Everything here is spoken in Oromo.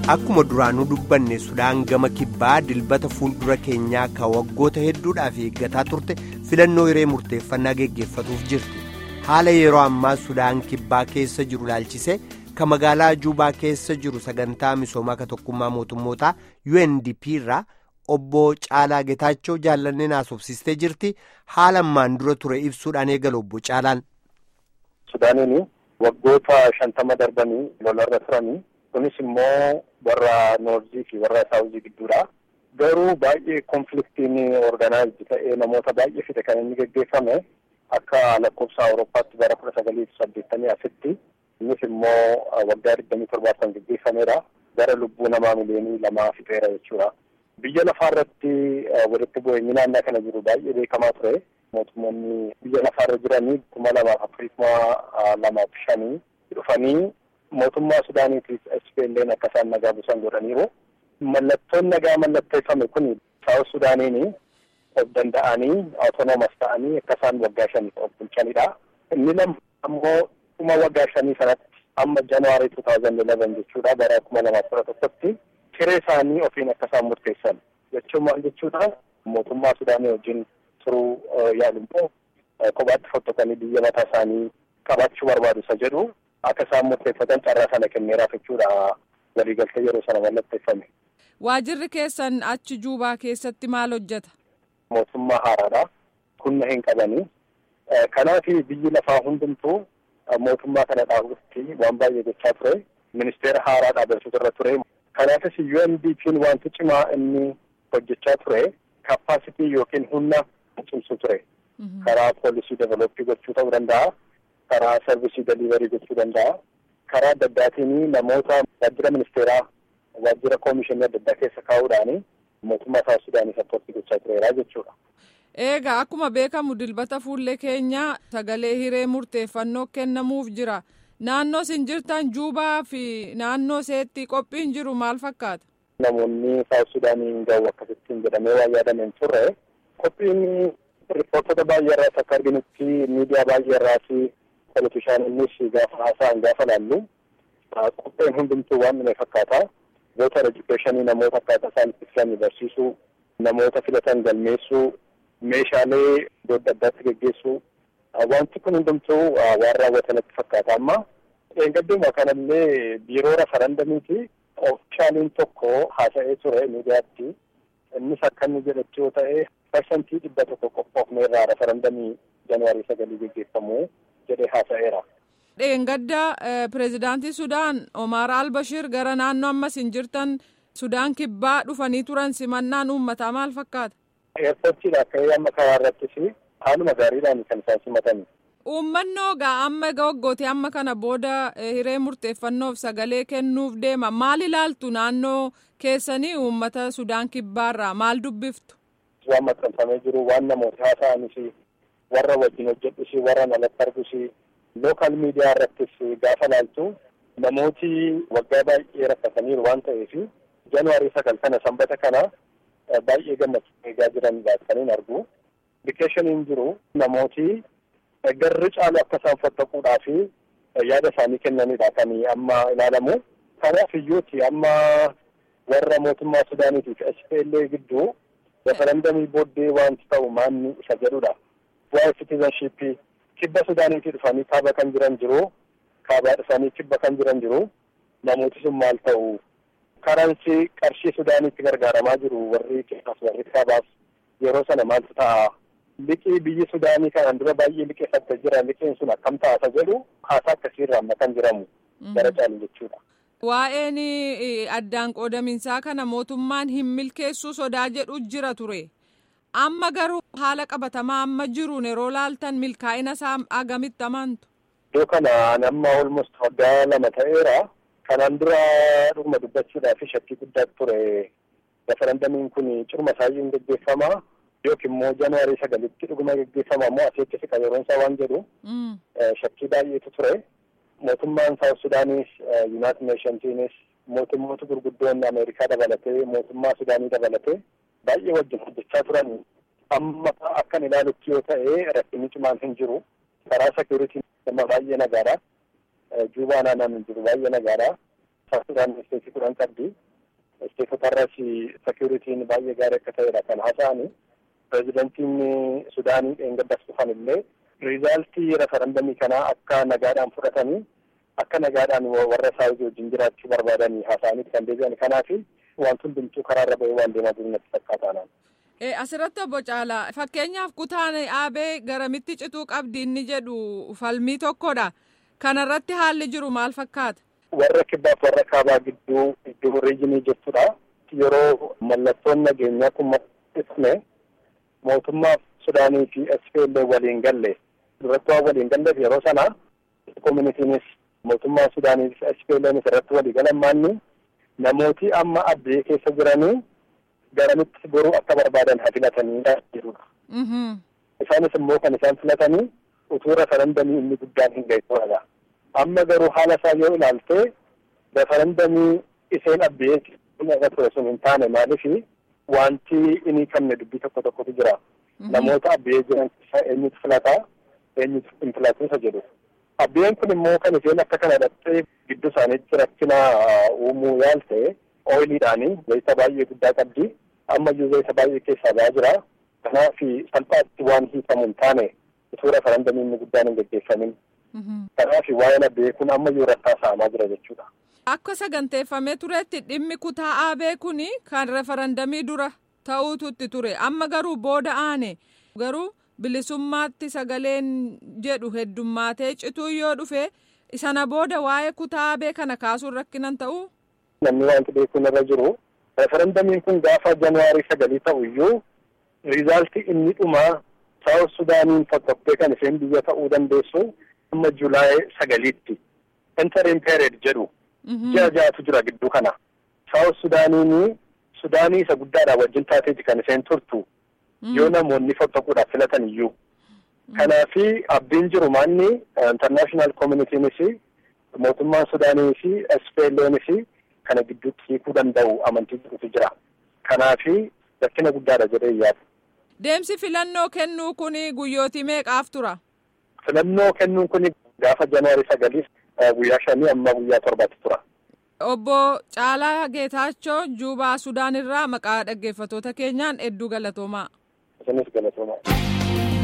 Akkuma duraanuu dubbanne Sudaan gama kibbaa dilbata fuuldura keenyaa kan waggoota hedduudhaaf eeggataa turte filannoo hiree murteeffannaa geggeeffatuuf jirti. Haala yeroo ammaa Sudaan kibbaa keessa jiru laalchisee kan magaalaa Juubaa keessa jiru sagantaa misoomaa ka tokkummaa mootummootaa UNDP irraa obbo Caalaa Getaachoo jaallanneen haasofsiistee jirti. Haala ammaan dura ture ibsuudhaan eegala obbo Caalaan. Sudaaniin waggoota shantama darbanii lolarra turanii. kunis immoo warra noorzii fi warra saawuzii gidduudha. Garuu baay'ee konfliktiin organaayizd ta'ee namoota baay'ee fide kan inni geggeeffame akka lakkoofsa Awurooppaatti bara kudha sagalii fi saddeettamii asitti innis immoo waggaa digdamii torbaaf kan geggeeffameedha. Gara lubbuu namaa miliyoonii lamaa fixeera jechuudha. Biyya lafaarratti walitti bu'eenyi naannaa kana jiru baay'ee beekamaa ture. Mootummoonni biyya lafaarra jiranii kuma lamaaf afurii kuma lamaaf shanii dhufanii mootummaa Sudaaniitiif SPLN akka isaan nagaa buusan godhaniiru. Mallattoon nagaa mallatteeffame kun Saawus Sudaaniin of danda'anii autonomas ta'anii akka isaan waggaa shaniif of bulchanidha. Inni lama ammoo dhuma waggaa shanii sanatti amma Januwaarii 2011 jechuudha bara kuma lamaaf kudha tokkotti hiree isaanii ofiin akka isaan murteessan jechuun maal jechuudha mootummaa Sudaanii wajjin turuu yaalummoo kophaatti fottokanii biyya mataa isaanii qabaachuu barbaadu isa jedhu. akka isaan murteeffatan carraa sana kenneeraaf jechuudha waliigaltee yeroo sana mallatteeffame. Waajirri keessan achi juubaa keessatti maal hojjeta? Mootummaa haaraadha. Humna hin qabanii. Kanaaf biyyi lafaa hundumtuu mootummaa kana dhaabutti waan baay'ee gochaa ture. Ministeera haaraa dhaabbachuutu irra ture. Kanaafis UNDP'n wanti cimaa inni hojjechaa ture kappaasitii yookiin humna cimsu ture. Karaa poolisii develooppii gochuu ta'uu danda'a. karaa sarvisii deliiverii gochuu danda'a. Karaa adda addaatiin namoota waajjira ministeeraa waajjira koomishinii adda addaa keessa kaa'uudhaan mootummaa Saawus Sudaanii sappoortii gochaa tureera jechuudha. Eegaa akkuma beekamu dilbata fuullee keenya sagalee hiree murteeffannoo kennamuuf jira. Naannoo isin jirtan Juubaa fi naannoo seetti qophiin jiru maal fakkaata? Namoonni Saawus Sudaanii gahu akkasittiin jedhamee waan yaadameen turre qophiin riippoortota baay'ee irraas akka arginutti miidiyaa baay'ee irraas politishaanonnis gaafa haasa'an gaafa laallu qopheen hundumtuu waan dhume fakkaata. Voter educationii namoota akkaataa isaan itti filanii barsiisuu, namoota filatan galmeessuu, meeshaalee iddoo adda addaatti geggeessuu wanti kun hundumtuu waan raawwatanatti fakkaata. Amma eeggadduuma kanallee biiroo referendamiiti oofishaaliin tokko haasa'ee ture miidiyaatti. Innis akka inni jedhetti yoo ta'e parsantii dhibba tokko qophoofne irraa referendamii januwaarii sagalii geggeeffamu jedhee haasa'eera. Dheengadda pireezidaantii Sudaan Omar Albashir gara naannoo ammas hin jirtan Sudaan kibbaa dhufanii turan simannaan uummataa maal fakkaata? Eerpoortiidha akka amma karaa irrattis haaluma gaariidhaan kan isaan simatan. Uummannoo gaa amma waggooti amma kana booda hiree murteeffannoof sagalee kennuuf deema maal ilaaltu naannoo keessanii uummata Sudaan kibbaarraa maal dubbiftu? Waan maxxanfamee jiru waan namoota haasa'anis warra wajjin hojjedhus warra alatti argus lookaal miidiyaa irrattis gaafa laaltu namooti waggaa baay'ee rakkataniiru waan ta'eef januwaarii sagal kana sanbata kana baay'ee gammachuu eegaa jiranidha kan hin argu. Indikeeshiniin jiru namooti garri caalu akka isaan fottaquudhaaf yaada isaanii kennanidha kan amma ilaalamu. Kanaaf iyyuuti amma warra mootummaa Sudaaniitiif SPLA gidduu referendamii booddee wanti ta'u maanni isa jedhudha. Waa'ee citizenshipii kibba Sudaaniitii dhufanii kaaba kan jiran jiru. Kaabaa dhufanii kibba kan jiran jiru. Namooti sun maal ta'u karansii qarshii Sudaaniitti gargaaramaa jiru warri kibbaas warri kaabaas yeroo sana maaltu ta'a. Liqii biyyi Sudaanii kanaan dura baay'ee liqeeffattee jira. Liqiin sun akkam ta'a jedhu haasaa akkasiirraa amma kan jiramu gara caalu jechuudha. Waa'een addaan qoodaminsaa kana mootummaan hin milkeessuu sodaa jedhu jira ture. Amma garuu haala qabatamaa amma jiruun yeroo laaltan milkaa'ina isaa agamitti amantu? Iddoo kana nama almost waggaa lama ta'eera. Kanaan dura dhuguma dubbachuudhaaf shakkii guddaa ture. Referendamiin kun cirma isaayyuu geggeeffama. Yookiin immoo januwaarii sagalitti dhuguma geggeeffama immoo asii achi siqa yeroon isaa waan jedhu. Shakkii baay'eetu ture. Mootummaan Saawus Sudaanis, Yuunaayitid Neeshonsiinis, mootummoota gurguddoon Ameerikaa dabalatee, mootummaa Sudaanii dabalatee baay'ee wajjin hojjechaa turan. Amma akkan ilaalutti yoo ta'e rakkinni cimaan hin jiru. Karaa seekuritiin nama baay'ee nagaadha. Juubaa naannaan hin jiru baay'ee nagaadha. Sudaan isteetii kudhan qabdi. Isteetota irras sekiyuritiin baay'ee gaarii akka ta'edha kan haasa'ani. Pireezidantiin Sudaanii dheengaddas dhufan illee riizaaltii referendamii kanaa akka nagaadhaan fudhatanii akka nagaadhaan warra saawuzii wajjin jiraachuu barbaadanii haasa'anii kan deebi'an kanaaf wanti hundumtuu karaarra bahee waan deemaa jiru natti fakkaataanaan. Asirratti obbo Caalaa fakkeenyaaf kutaan aabee garamitti cituu qabdi inni jedhu falmii tokkodha. Kanarratti haalli jiru maal fakkaata? Warra kibbaaf warra kaabaa gidduu iddoo riijinii jechuudha. Yeroo mallattoon nageenyaa kun mul'ifne mootummaaf Sudaanii fi SPLA waliin galle duratti waan waliin galleef yeroo sana koominiitiinis mootummaa Sudaanii fi SPLAnis irratti walii galan maanni namooti amma addee keessa jiranii garamitti boruu akka barbaadan haa filatanidha jedhudha. Isaanis immoo kan isaan filatanii utuu referendamii inni guddaan hin ga'e Amma garuu haala isaa yoo ilaalte referendamii isheen abbee irra ture sun hin taane maaliif wanti inni qabne dubbii tokko tokkotu jira. Namoota abbee jiran keessaa eenyutu filataa eenyutu hin filatu isa jedhu. Abbeen kun immoo kan isheen akka kana dhattee gidduu isaaniitti rakkina uumuu yaalte ooyiliidhaanii zayita baay'ee guddaa qabdi. Ammayyuu zayita baay'ee keessaa ba'aa jira. Kanaaf salphaatti waan hiikamu hin taane utuu referendamii inni guddaan hin gaggeeffamin. Kanaaf waa'een abbee kun ammayyuu rakkaa sa'amaa jira jechuudha. Akka saganteeffamee turetti dhimmi kutaa aabee kun kan referendamii dura ta'uututti ture amma garuu booda aane garuu bilisummaatti sagaleen jedhu heddummaatee cituu yoo dhufe sana booda waa'ee kutaa aabee kana kaasuun rakkinan ta'u. Namni wanti beekuun irra jiru referendamiin kun gaafa januwaarii sagalii ta'u iyyuu riizaaltii inni dhumaa saawus sudaaniin fottoftee kan isheen biyya ta'uu dandeessu amma julaayee sagaliitti interim period jedhu ji'a ja'atu jira gidduu kana saawus sudaaniin sudaanii isa guddaadha wajjin taateeti kan isheen turtu yoo namoonni fottoquudhaaf filatan iyyuu kanaafi abdiin jiru maanni international communitynis mootummaan sudaanii fi SPLNis kana gidduutti hiikuu danda'u amantii jirutu jira kanaafi rakkina guddaadha jedhee yaada. Deemsi filannoo kennuu kun guyyootii meeqaaf tura? Filannoo kennuun kun gaafa janaarii sagaliif guyyaa shanii amma guyyaa torbaatti tura. Obbo Caalaa Geetaachoo Juubaa Sudaan irraa maqaa dhaggeeffattoota keenyaan hedduu galatoomaa. Isinis galatoomaa.